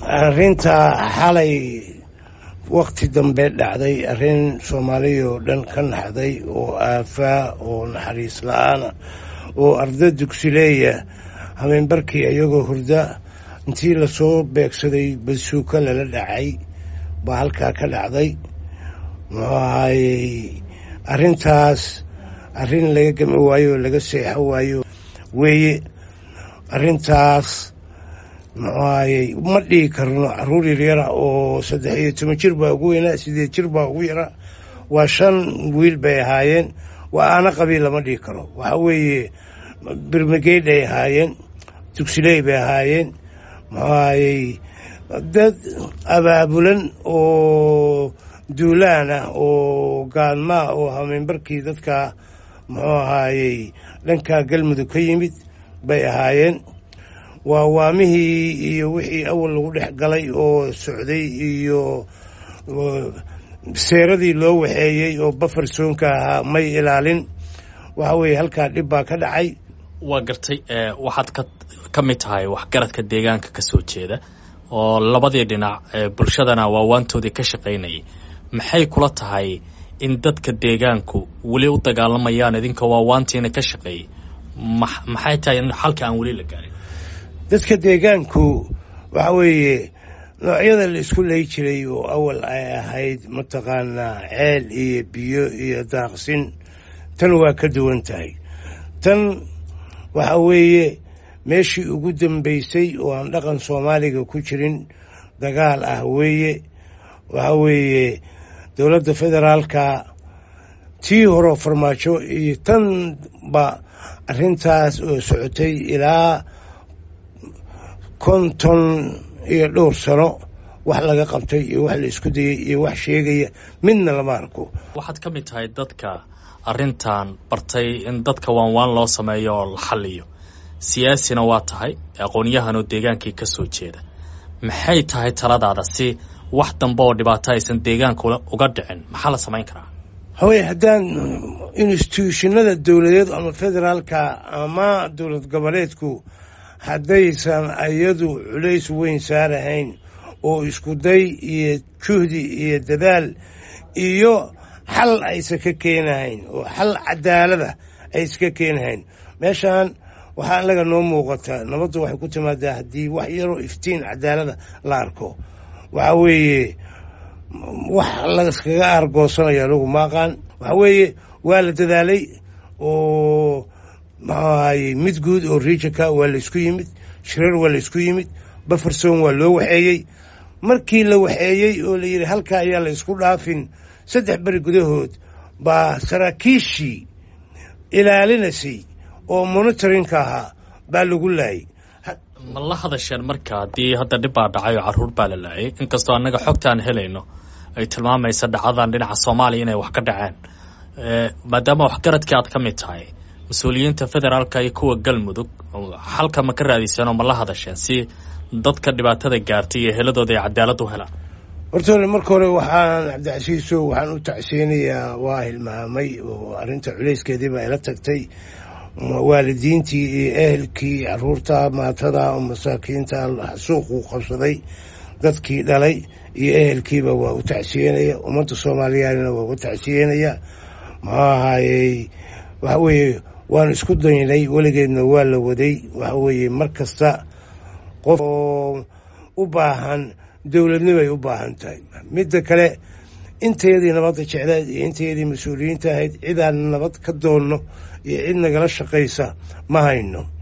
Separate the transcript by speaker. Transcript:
Speaker 1: arrinta xalay wakti dambe dhacday arrin soomaaliya oo dhan ka naxday oo aafaa oo naxariis la-aana oo arda dugsileeya habeenbarkii iyagoo hurda intii lasoo beegsaday basuuka lala dhacay baa halkaa ka dhacday muxuu ahaayey arrintaas arrin laga gami waayo oo laga seexo waayo weeye arrintaas muxuu ahaayey ma dhihi karno caruur yaryara oo saddex iyo toban jir baa ugu weynaa sideed jir baa ugu yaraa waa shan wiil bay ahaayeen waa aana qabiil lama dhihi karo waxa weeye birmageyd ay ahaayeen dugsiley bay ahaayeen muxuu ahaayey dad abaabulan oo duulaan ah oo gaadmaa oo hameenbarkii dadka muxuu ahaayey dhankaa galmudug ka yimid bay ahaayeen waa waamihii iyo wixii awal lagu dhex galay oo socday iyo seeradii loo waxeeyey oo bafarsoonka ahaa may ilaalin waxa weeye halkaa dhib baa ka dhacay
Speaker 2: waa gartay waxaad ka ka mid tahay waxgaradka deegaanka ka soo jeeda oo labadii dhinac bulshadana waawaantoodii ka shaqaynayay maxay kula tahay in dadka deegaanku weli u dagaalamayaan idinka waawaantiina ka shaqeeyey maxay tahay in xalka aan weli la gaarin
Speaker 1: dadka deegaanku waxa weeye noocyada la isku lay jiray oo awal ay ahayd mataqaanaa ceel iyo biyo iyo daaqsin tan waa ka duwan tahay tan waxa weeye meeshii ugu dambaysay oo aan dhaqan soomaaliga ku jirin dagaal ah weeye waxa weeye dowladda federaalka tii hore farmaajo iyo tanba arrintaas oo socotay ilaa konton iyo dhowr sano wax laga qabtay iyo wax la isku dayay iyo wax sheegaya midna lama arko
Speaker 2: waxaad ka mid tahay dadka arrintan bartay in dadka waanwaan loo sameeyo oo la xaliyo siyaasina waa tahay aqoonyahan oo deegaankii ka soo jeeda maxay tahay taladaada si wax dambe oo dhibaato aysan deegaanka uga dhicin maxaa la samayn karaa
Speaker 1: hawey haddaan instituushinada dowladeed ama federaalka ama dowlad goboleedku haddaysan iyadu culays weyn saarahayn oo iskuday iyo juhdi iyo dadaal iyo xal aysan ka keenahayn oo xal cadaalada ay iska keenahayn meeshaan waxaa anaga noo muuqata nabaddu waxay ku timaadaa haddii wax yaroo iftiin cadaalada la arko waxa weeye wax laskaga aargoosanayo anigu maaqaan waxa weeye waa la dadaalay oo muxuu ahaye mid guud oo riijinka waa la isku yimid shirar waa la isku yimid baferson waa loo waxeeyey markii la waxeeyey oo la yidhi halkaa ayaa la isku dhaafin saddex beri gudahood baa saraakiishii ilaalinaysay oo monitorinka ahaa baa lagu laayay
Speaker 2: ma la hadasheen marka haddii hadda dhib baa dhacay oo carruur baa la laayay inkastoo annaga xogtaan helayno ay tilmaamaysa dhacadan dhinaca soomaaliya inay wax ka dhaceen maadaama waxgaradkii aad ka mid tahay mas-uuliyiinta federaalka iyo kuwa galmudug xalka ma ka raadiseen oo ma la hadasheen si dadka dhibaatada gaartay iyo heladooda ay cadaalad u helaan
Speaker 1: horta hore marka hore waxaan cabdicasiiso waxaan u tacsiyeynayaa waa hilmaamay oo arrinta culayskeedii baa ila tagtay waalidiintii iyo ehelkii caruurta maatada oo masaakiinta suuquu qabsaday dadkii dhalay iyo ehelkiiba waa u tacsiyenaya ummadda soomaaliyaalina waa uga tacsiyenaya muxuu ahaayey waxa weeye waan isku daynay weligeedna waa la waday waxa weeye mar kasta qof oo u baahan dowladnimay u baahan tahay midda kale intayadii nabadda jecleed iyo intayadii mas-uuliyiinta ahayd cidaan nabad ka doonno iyo cid nagala shaqaysa ma hayno